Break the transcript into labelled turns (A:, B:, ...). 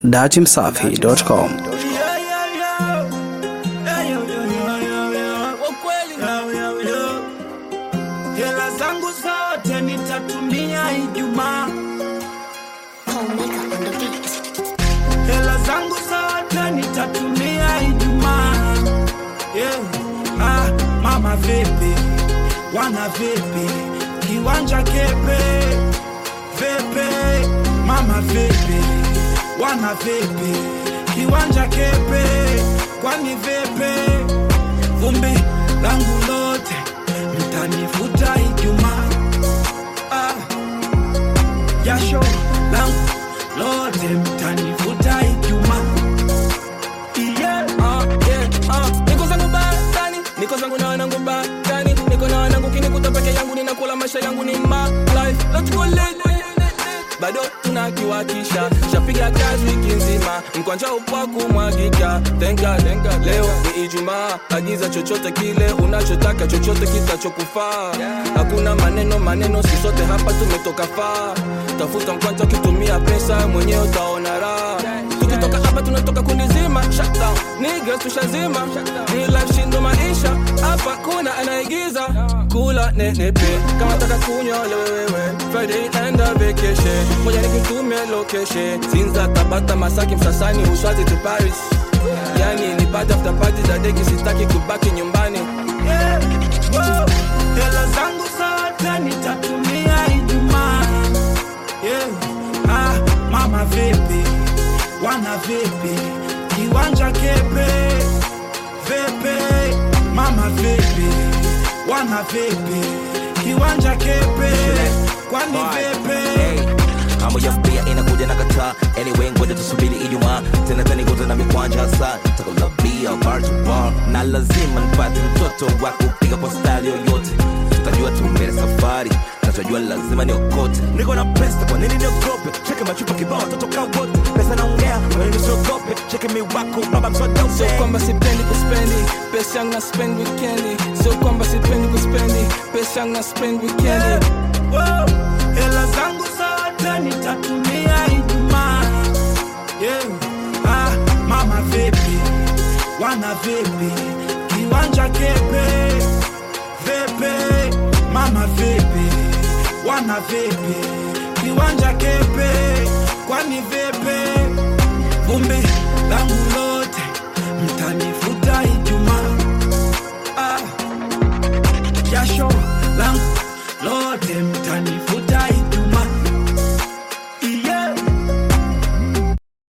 A: datimsafi.com.
B: Hela zangu zote nitatumia Ijumaa, hela zangu zote nitatumia Ijumaa. Yeah. Ah, mama vipi, wana vipi, kiwanja kepe vipi, mama vipi, wana vipi, kiwanja kepe, kwani vipi, vumbi langu lote mtanifuta Ijumaa. Ah, jasho langu lote mtanifuta Ijumaa. Yeah.
C: Ah, yeah, ah. Niko zangu batani, niko zangu na wanangu batani, niko na wanangu kinikuta peke yangu, ninakula maisha yangu ni my life. Let's go late. bado tunakiwakisha shapiga kazi wiki nzima mkwanja upwa kumwagika tenga tenga leo ni ijumaa agiza chochote kile unachotaka chochote kitachokufaa hakuna maneno maneno sisote hapa tumetoka faa tafuta mkwanja ukitumia pesa mwenyewe utaona raha tukitoka hapa tunatoka kundi zima shutdown niggas tushazima real life shindo maisha hapa kuna anaigiza kula nenepe kama taka kunywa lewewewe friday enda vacation moja nikitumia location sinza tabata masaki msasani uswazi to paris yani ni party after party za deki sitaki kubaki nyumbani
B: Yeah. Wow. Hela zangu zote nitatumia Ijumaa. Yeah. Ah, mama vipi, wana vipi, kiwanja kepe vipi, mama vipi, wana vipi, kiwanja kepe, kwani vipi?
D: mambo ya pia inakuja na kataa anyway ngoja tusubiri ijumaa tena tanikuta na mikwanja hasa takulabia bar to bar na lazima nipate mtoto wa kupiga kwa style yoyote tutajua tu mbele safari nachojua lazima niokote niko na pesa kwa nini niogope cheke machupa kibao watoto kaa wote pesa naongea kwa nini siogope cheke miwako baba
C: sio
D: mswadope
C: kwamba sipendi kuspendi pesa yangu na spend weekendi sio kwamba sipendi kuspendi pesa yangu na spend weekendi
B: Wow. Hela zangu zote nitatumia Ijumaa. Yeah. Ah, mama vipi, wana vipi, kiwanja kepe vipi, mama vipi, wana vipi, kiwanja kepe, kwani vipi, vumbi langu